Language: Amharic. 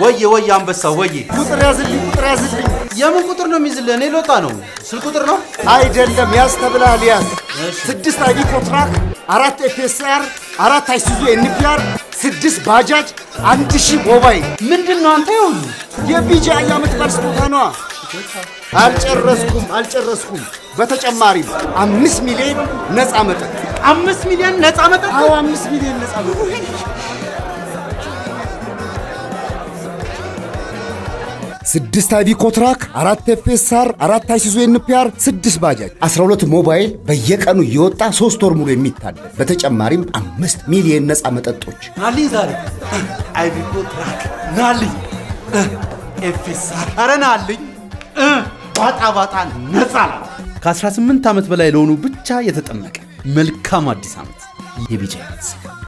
ወየ ወየ አንበሳው ወየ። ቁጥር ያዝልኝ፣ ቁጥር ያዝልኝ። የምን ቁጥር ነው የሚይዝልህ? እኔ ልወጣ ነው። ስልክ ቁጥር ነው? አይደለም፣ ያዝ ተብለሃል። ያዝ ስድስት አይዲ ኮንትራክት፣ አራት ኤፍኤስአር፣ አራት አይሱዙ ኤንፒአር፣ ስድስት ባጃጅ፣ አንድ ሺህ ሞባይል። ምንድን ነው አንተ? ይሁን የቢጃ የዓመት በዓል ስጦታ ነዋ። አልጨረስኩም፣ አልጨረስኩም። በተጨማሪም አምስት ሚሊዮን ነፃ መጠጥ። አምስት ሚሊዮን ነፃ መጠጥ። አዎ አምስት ሚሊዮን ነፃ መጠጥ። ስድስት አይቪ ኮትራክ፣ አራት ኤፍኤስአር፣ አራት አይሱዙ ኤንፒአር፣ ስድስት ባጃጅ፣ 12 ሞባይል በየቀኑ እየወጣ ሶስት ወር ሙሉ የሚታደል በተጨማሪም አምስት ሚሊዮን ነፃ መጠጦች። ናልኝ ዛሬ አይቪኮ ትራክ ናልኝ ኤፌሳር ኧረ ናልኝ ባጣ ባጣ ነፃ ናት። ከ18 ዓመት በላይ ለሆኑ ብቻ የተጠመቀ መልካም አዲስ ዓመት የቢጃ